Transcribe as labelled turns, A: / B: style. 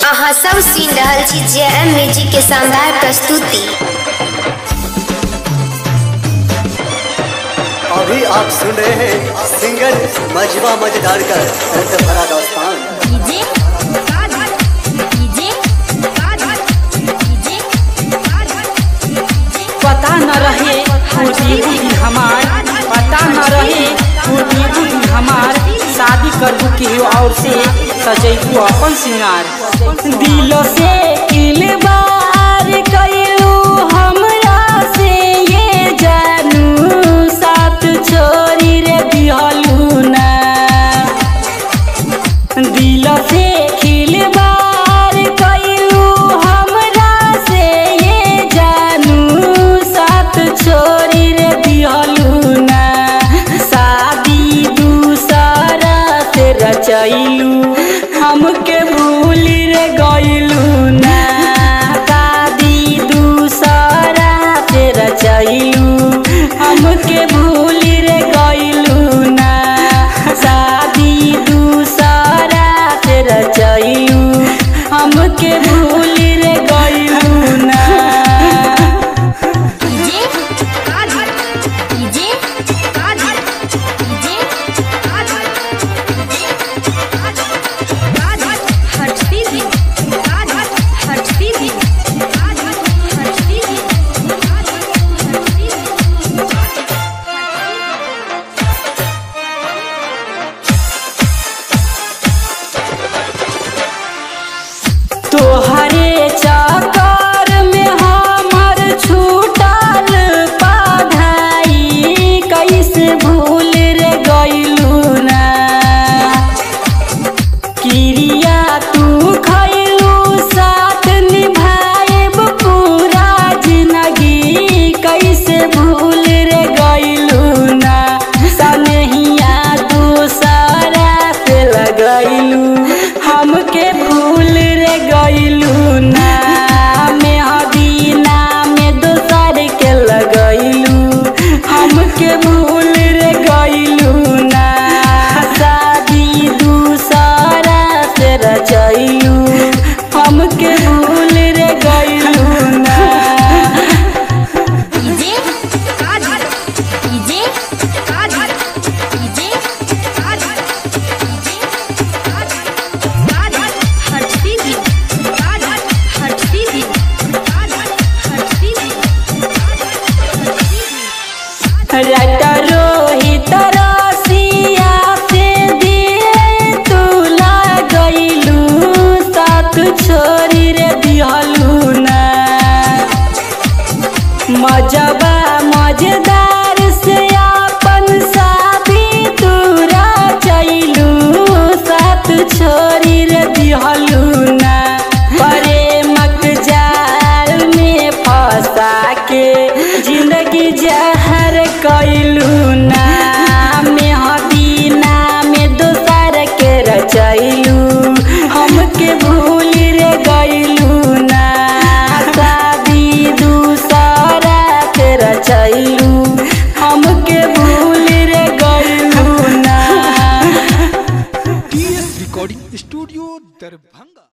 A: अहाँ सब सुनि रहल छी जे एम म्यूजिक के शानदार प्रस्तुति
B: अभी आप सुन रहे हैं सिंगर मजबा मजेदार का दर्द भरा दास्तान
C: डीजे डीजे डीजे
D: पता न रहे बूढ़ी बूढ़ी हमार पता न रहे बूढ़ी बूढ़ी हमार शादी करबू केहू और से सजैबू अपन सिंगार दिल से इलबार कैलू हमरा से ये जानू साथ छोरी रे दिहलू ना दिल से खिलबार कैलू हमरा से ये जानू साथ छोरी रे दिहलू ना शादी दूसरा से रचैलू हमके भूल रे गइलू ना शादी दूसरा से रचैलू हमके भूल रे गइलू ना शादी दूसरा से रचैलू हमके भूल रे गइलू ना
C: डीजे डीजे हटती थी हटती थी हटती थी
D: तोहरे चक्कर में हमर छूटल पढ़ाई कैसे भूल रे गइलू ना क्रिया तू खैलू साथ निभाएब पूरा जिंदगी कैसे भूल रे गइलू ना सनहिया दूसरा से लगैलू हमके भूल रे गइलू ना मेहदी में दोसर के लगैलू हमके भूल रे गइलू ना शादी दूसरा से रचैलू हमके भूल रे गइलू ना
C: डीजे डीजे डीजे हटती थी हटती थी हटती थी
D: रट रोहित रसिया से दिए तू लगैलू साथ छोरी रे दिहलू ना मजबा मजेदार से अपन शादी तूरा चैलू साथ छोरी रे दिहलू ना प्रेमक जाल में फंसा के जिंदगी जहर कैलू ना मेहदी में दोसर के रचैलू हमके भूल रे गइलू ना शादी दूसरा से रचैलू हमके भूल रे गइलू ना
E: टीएस रिकॉर्डिंग स्टूडियो दरभंगा